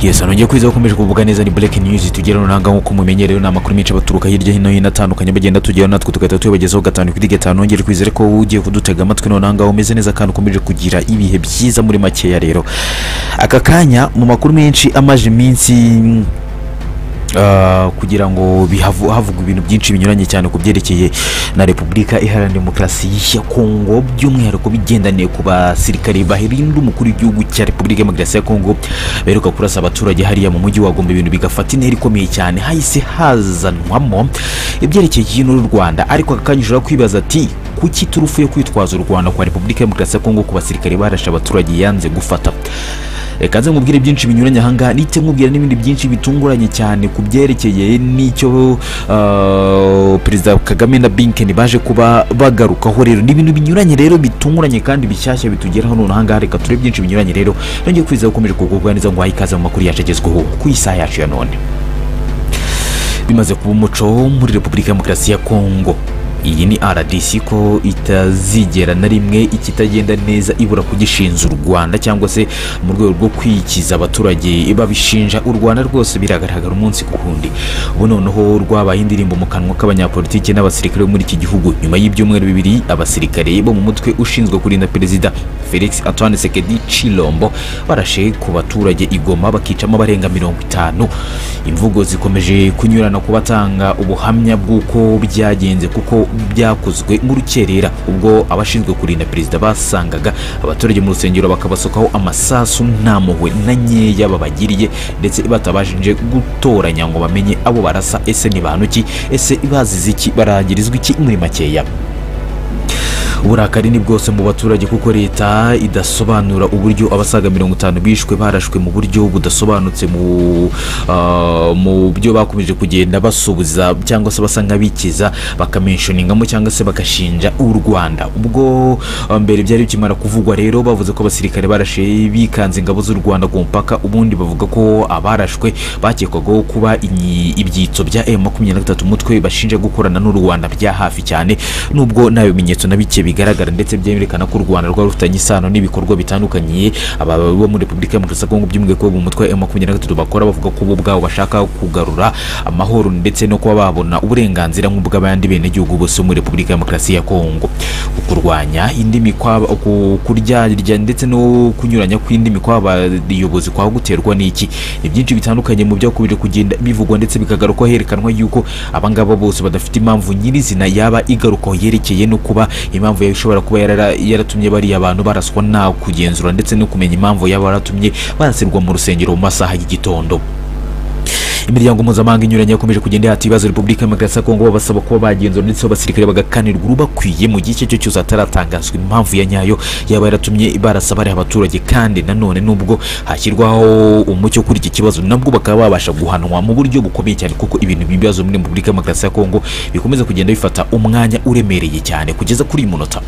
gusa nongeye kwiza ukomeje kuvuga neza ni Black News tugeraho nanga nk'uko mumenyereye ni amakuru menshi abaturuka hirya hino hino atandukanye bagenda tugeraho natwe tugahita tuyabagezaho gatanu kuri gatanu nongeye kwizere ko wowe ugiye kudutega amatwi none ngaho umeze neza kandi ukomeje kugira ibihe byiza muri makeya rero aka kanya mu makuru menshi amaje iminsi Uh, kugira ngo bihavu- havugwa ibintu byinshi binyuranye cyane ku byerekeye na repubulika iharanira demokarasi ya kongo by'umwihariko bigendaniye ku basirikare bahirinda umukuru w'igihugu cya repubulika ya demokarasi ya kongo beruka kurasa abaturage hariya mu mujyi wa gombe ibintu bigafata intera ikomeye cyane hahise hazanwamo ibyerekeye hino y'u rwanda ariko aka kanya ushobora kwibaza ati kuki turufu yo kwitwaza u rwanda kwa repubulika ya demokarasi ya kongo ku basirikare barashe abaturage yanze gufata reka nze nkubwire byinshi binyuranye ahangaha ndetse nkubwire n'ibindi byinshi bitunguranye cyane ku byerekeye n'icyo uh, perezida kagame na binkeni baje kuba bagarukaho rero ni ibintu binyuranye rero bitunguranye kandi bishyashya bitugeraho none ahangaha reka turebe byinshi binyuranye rero nongeye kwiza ukomeje kugubwa neza ngo wahe ikaze mu makuru yacu agezweho ku isaha yacu ya none bimaze kuba umuco muri repubulika ya demokarasi ya kongo iyi ni rdc ko itazigera na rimwe ikitagenda neza ibura kugishinja u rwanda cyangwa se mu rwego rwo kwikiza abaturage babishinja u rwanda rwose biragaragara umunsi ku wundi ubu noneho rwabaye indirimbo mu kanwa k'abanyapolitiki n'abasirikare bo muri iki gihugu nyuma y'ibyumweru bibiri abasirikare bo mu mutwe ushinzwe kurinda perezida felix antoine sekedi chilombo barashe ku baturage igoma bakicamo abarenga mirongo itanu imvugo zikomeje kunyurana ku batanga ubuhamya bw'uko byagenze kuko byakozwe nk'urukerera ubwo abashinzwe kurinda perezida basangaga abaturage mu rusengero bakabasukaho amasasu nta mpuhwe na nkeya babagiriye ndetse batabashije gutoranya ngo bamenye abo barasa ese ni bantu ki ese bazize iki barangirizwa iki muri makeya uburakari ni bwose mu baturage kuko leta idasobanura uburyo abasaga mirongo itanu bishwe barashwe mu buryo budasobanutse mu ah, mu byo bakomeje kugenda basubiza cyangwa se basa nk'abikiza bakameshoningamo cyangwa se bagashinja u rwanda ubwo ah, mbere byari bikimara kuvugwa rero bavuze ko abasirikare barashe bikanze ingabo z'u rwanda ku mupaka ubundi bavuga ko abarashwe bakekwagaho kuba inyi- ibyitso bya M23 umutwe bashinja gukorana n'u Rwanda bya hafi cyane nubwo nta bimenyetso na bike bigaragara ndetse byerekana ko u Rwanda rwari rufitanye isano n'ibikorwa bitandukanye aba bo muri Repubulika ya Demokarasi ya Kongo by'umwihariko bo mu mutwe wa M23 bakora bavuga ko bo ubwabo bashaka kugarura amahoro ndetse no kuba babona uburenganzira nk'ubw'abandi benegihugu bose bo muri Repubulika ya Demokarasi ya Kongo kurwanya indi mikwa ku- kuryarya ndetse no kunyuranya kw'indi mikwa abayobozi kwa guterwa n'iki ni byinshi bitandukanye mu byakomeje kugenda bivugwa ndetse bikagarukwa herekanwa yuko abangaba bose badafite impamvu nyirizina yaba igarukaho yerekeye no kuba impamvu yaba ishobora kuba yarara- yaratumye bariya abantu baraswa nta kugenzura ndetse no kumenya impamvu yaba yaratumye barasirwa mu rusengero mu masaha y'igitondo imiryango mpuzamahanga inyuranye yakomeje kugenda ihata ibibazo repubulika ya demokarasi ya kongo babasaba kuba bagenzura ndetse abasirikare bagakanirwa urubakwiye mu gihe icyo cyo cyose hataratangazwa impamvu ya nyayo yaba yaratumye barasa bariya abaturage kandi nanone nubwo hashyirwaho umucyo kuri iki kibazo nabwo bakaba babasha guhanwa mu buryo bukomeye cyane kuko ibintu by'ibibazo muri repubulika ya demokarasi ya kongo bikomeza kugenda bifata umwanya uremereye cyane kugeza kuri iyi munota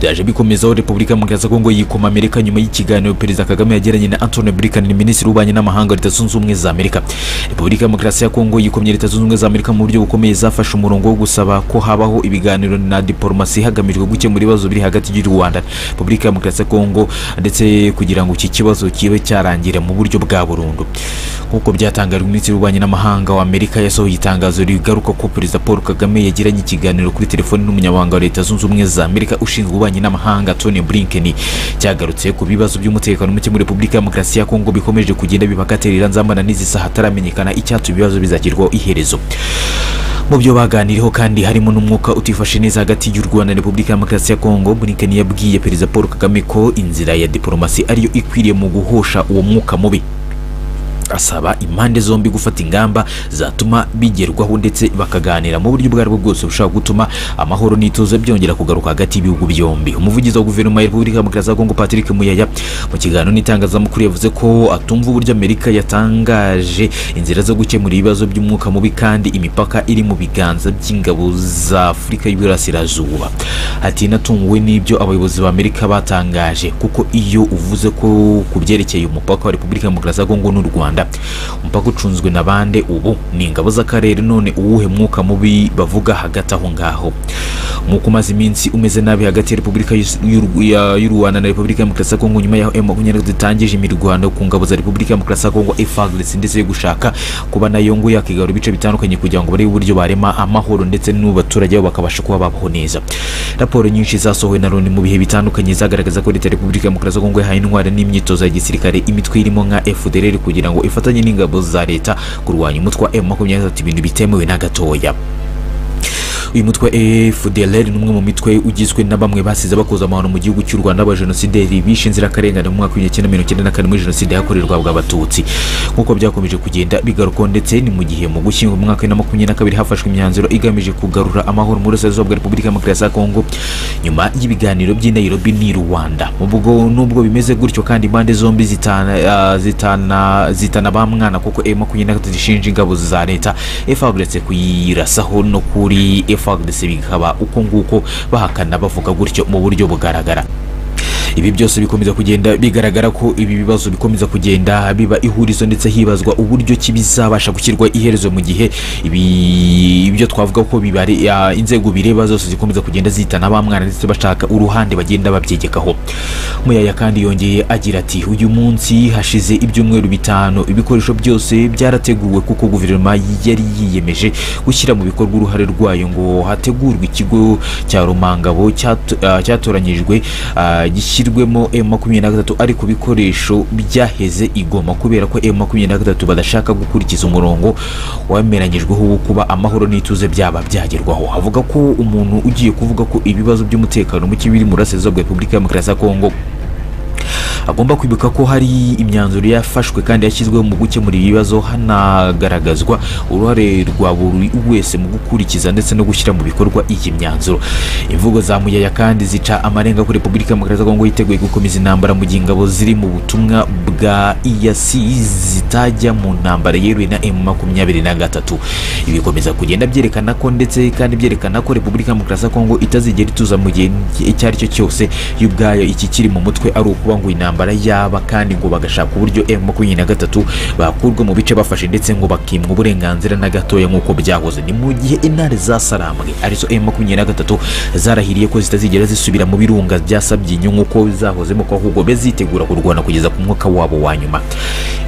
byaje bikomezaho repubulika ya demokarasi ya kongo yikoma amerika nyuma y'ikiganiro perezida kagame yagiranye na antonio blinken minisitiri w'ububanyi n'amahanga wa leta zunze ubumwe za amerika repubulika ya demokarasi ya kongo yikomye leta zunze ubumwe za amerika mu buryo bukomeye zafashe umurongo wo gusaba ko habaho ibiganiro na diporomasi hagamijwe gukemura ibibazo biri hagati y'u rwanda repubulika ya demokarasi ya kongo ndetse kugira ngo iki kibazo kibe cyarangira mu buryo bwa burundu nk'uko byatangajwe minisitiri w'ububanyi n'amahanga wa amerika yasohoye itangazo rigaruka ko perezida paul kagame yagiranye ikiganiro kuri telefoni n'umunyamabanga wa leta zunze ubumwe za amerika ushinzwe ububanyi n'amahanga tony blinken cyagarutse ku bibazo by'umutekano muke muri repubulika ya demokarasi ya kongo bikomeje kugenda bibakaterera nzambana n'izisa hataramenyekana icyatuma ibibazo bizagirwaho iherezo mu byo baganiriyeho kandi harimo n'umwuka utifashe neza hagati y'u Rwanda na Repubulika ya Demokarasi ya Kongo Blinken yabwiye Perezida Paul Kagame ko inzira ya diporomasi ariyo ikwiriye mu guhosha uwo mwuka mubi asaba impande zombi gufata ingamba zatuma bigerwaho ndetse bakaganira mu buryo ubwo aribwo bwose bushobora gutuma amahoro n'ituze byongera kugaruka hagati y'ibihugu byombi umuvugizi wa guverinoma ya repubulika ya demokarasi ya kongo patrick muyaya mu kiganiro n'itangazamakuru yavuze ko atumva uburyo amerika yatangaje inzira zo gukemura ibibazo by'umwuka mubi kandi imipaka iri mu biganza by'ingabo za afurika y'iburasirazuba ati natunguwe n'ibyo abayobozi ba amerika batangaje kuko iyo uvuze ko ku byerekeye umupaka wa repubulika ya demokarasi ya kongo n'u rwanda rwanda umupaka ucunzwe na bande ubu ni ingabo z'akarere none uwuhe mwuka mubi bavuga hagati aho ngaho nk'uko umaze iminsi umeze nabi hagati ya repubulika y'Is- y'u- ya- y'u rwanda na repubulika ya demokarasi ya kongo nyuma y'aho M23 zitangije imirwano ku ngabo za repubulika ya demokarasi ya kongo FARDC ndetse yo gushaka kuba nayo ngo yakigarura ibice bitandukanye kugira ngo barebe uburyo barema amahoro ndetse n'abaturage babo bakabasha kuba babaho neza raporo nyinshi zasohowe na loni mu bihe bitandukanye zagaragaza ko leta ya repubulika ya demokarasi ya kongo yahaye intwari n'imyitozo ya gisirikare imitwe irimo nka fdrr kugira ngo ifatanye n'ingabo za leta kurwanya umutwe wa M23 ibintu bitemewe na gatoya uyu mutwe FDLR ni umwe mu mitwe ugizwe na bamwe basize bakoze amahano mu gihugu cy'u Rwanda b'abajenosideri bishe inzirakarengane mu mwaka w'igihumbi kimwe magana cyenda na kane muri jenoside yakorerwaga abatutsi nk'uko byakomeje kugenda bigarukwaho ndetse ni mu gihe mu gushyingo mu mwaka wa bibiri na makumyabiri na kabiri hafashwe imyanzuro igamije kugarura amahoro mu burasirazuba bwa repubulika ya demokarasi ya kongo nyuma y'ibiganiro by'i Nairobi n'i Rwanda ubwo nubwo bimeze gutyo kandi impande zombi zitana ah, zitana zitana ba mwana kuko M23 zishinja ingabo za leta FARDC kuyirasaho no kuri FARDC bikaba uko nguko bahakana bavuga gutyo mu buryo bugaragara ibi byose bikomeza kugenda bigaragara ko ibi bibazo bikomeza kugenda biba ihurizo ndetse hibazwa uburyo ki bizabasha gushyirwa iherezo mu gihe ibi ibyo twavuga ko bibare ya, inzego bireba zose zikomeza kugenda zitana ba mwana ndetse bashaka uruhande bagenda babyegekaho muyaya kandi yongeye agira ati uyu munsi hashize ibyumweru bitanu ibikoresho byose byarateguwe kuko guverinoma yari yiyemeje gushyira mu bikorwa uruhare rwayo ngo hategurwe ikigo cya Rumangabo cyato- ah, cyatoranyijwe ah, gishyirwemo M23 ariko ibikoresho byaheze igoma kubera ko M23 badashaka gukurikiza umurongo wemeranyijweho wo kuba amahoro n'ituze byaba byagerwaho avuga ko umuntu ugiye kuvuga ko ibibazo by'umutekano muke biri mu burasirazuba bwa Repubulika ya Demokarasi ya Kongo agomba kwibuka ko hari imyanzuro yafashwe kandi yashyizweho mu gukemura ibibazo hanagaragazwa uruhare rwa buri wese mu gukurikiza ndetse no gushyira mu bikorwa iyi myanzuro imvugo za muyaya kandi zica amarenga ko repubulika ya demokarasi ya kongo yiteguye gukomeza intambara mu gihe ingabo ziri mu butumwa bwa iyasi zitajya mu ntambara yeruwe na emu makumyabiri na gatatu ibi bikomeza kugenda byerekana ko ndetse kandi byerekana ko repubulika ya demokarasi ya kongo itazigera ituza mu gihe icyo ari cyo cyose yo ubwayo iki kiri mu mutwe ari ukuba ngo intambara yaba kandi ngo bagashaka uburyo M23 bakurwa mu bice bafashe ndetse ngo bakimwa uburenganzira na gatoya nk'uko byahoze ni mu gihe intare zasaramwe arizo M23 zarahiriye ko zitazigera zisubira mu birunga bya Sabyinyo nk'uko zahozemo ko ahubwo bezitegura kurwana kugeza ku mwuka wabo wa nyuma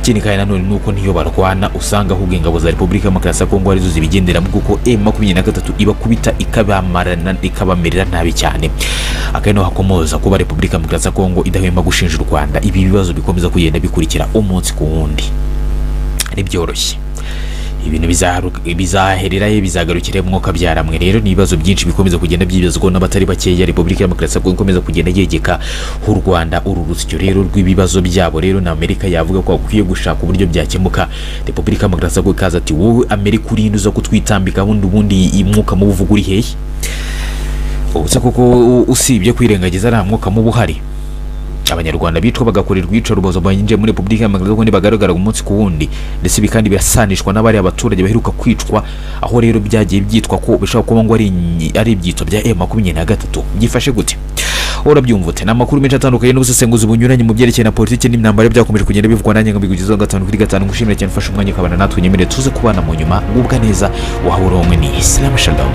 ikindi kandi nanone ni uko niyo barwana usanga ahubwo ingabo za Repubulika ya Demokarasi ya Kongo arizo zibigenderamo kuko M23 ibakubita ikabamarana ikabamerera nabi cyane akaba hakomoza kuba Repubulika ya Demokarasi ya Kongo idahwema gushinja u Rwanda ibi bibazo bikomeza kugenda bikurikira umunsi ku wundi ntibyoroshye ibintu bizaharu- bizahererayo bizagarukira mu mwuka byaramwe rero ni ibibazo byinshi bikomeza kugenda byibazwa n'abatari bakeya repubulika ya demokarasi ya kongo ikomeza kugenda yegeka h'u rwanda uru rusyo rero rw'ibibazo byabo rero na amerika yavuga ko akwiye gushaka uburyo byakemuka repubulika ya demokarasi ya kongo ikaza ati wowe amerika urinde uza kutwitambika bundi ubundi umwuka mubi uvuga uri hehe ubuse kuko usibye kwirengagiza nta mwuka mubi uhari abanyarwanda bicwa bagakorerwa iyicarubozo binjiye muri repubulika ya demokarasi ya kongo bagaragara umunsi ku wundi ndetse ibi kandi birasanishwa n'abari abaturage baheruka kwicwa aho rero byagiye byitwa ko bishobora kuba ngo ari inyi- ari ibyitso bya e makumyabiri na gatatu byifashe gute urabyumva ute ni amakuru menshi atandukanye n'ubusesenguzi bunyuranye mu byerekeye na politiki n'imyambaro byakomeje kugenda bivugwa nanjye ngo mbigugezeho gatanu kuri gatanu ngushimire cyane ufashe umwanya ukabana natwe nyemere tuze kubana mu nyuma ngubwa neza waba uri wowe ni isilamu shalomu